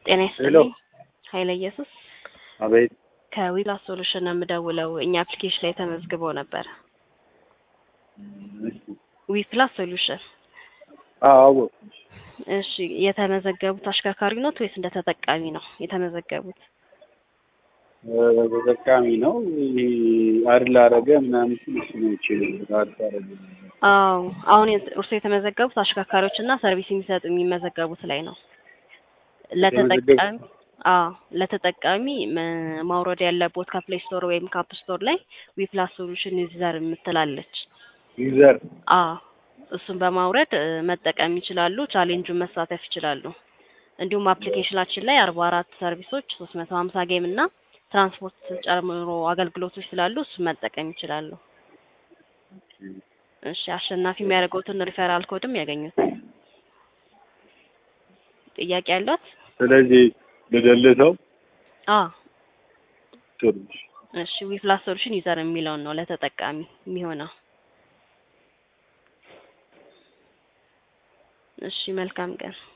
ጤና ሄሎ ይስጥልኝ። ኃይለ ኢየሱስ አቤት ከዊላስ ሶሉሽን ነው የምደውለው። እኛ አፕሊኬሽን ላይ ተመዝግበው ነበር። ዊፕላስ ሶሉሽን። አዎ እሺ፣ የተመዘገቡት አሽከርካሪ ኖት ወይስ እንደ ተጠቃሚ ነው የተመዘገቡት? ተጠቃሚ ነው። ይሄ አድል አረገ ምናምን ሲል እሱ ነው ይችላል አድል አረገ አዎ፣ አሁን እርሶ የተመዘገቡት አሽከርካሪዎች እና ሰርቪስ የሚሰጡ የሚመዘገቡት ላይ ነው። ለተጠቃሚ አዎ፣ ለተጠቃሚ መ- ማውረድ ያለቦት ከፕሌይ ስቶር ወይም ከአፕ ስቶር ላይ ዊፕላስ ሶሉሽን ዩዘር የምትላለች። ዩዘር አዎ እሱን በማውረድ እ፣ መጠቀም ይችላሉ። ቻሌንጁን መሳተፍ ይችላሉ። እንዲሁም አፕሊኬሽናችን ላይ አርባ አራት ሰርቪሶች ሶስት መቶ ሀምሳ ጌም እና ትራንስፖርት ጨምሮ አገልግሎቶች ስላሉ እሱን መጠቀም ይችላሉ። እሺ አሸናፊ የሚያደርገውትን ሪፈራል ኮድም ያገኙት። ጥያቄ ያለት? ስለዚህ ልደልተው አዎ ጥሩ እሺ ዊፕላስ ሶሉሽን ዩዘር የሚለውን ነው ለተጠቃሚ የሚሆነው። እሺ መልካም ቀን።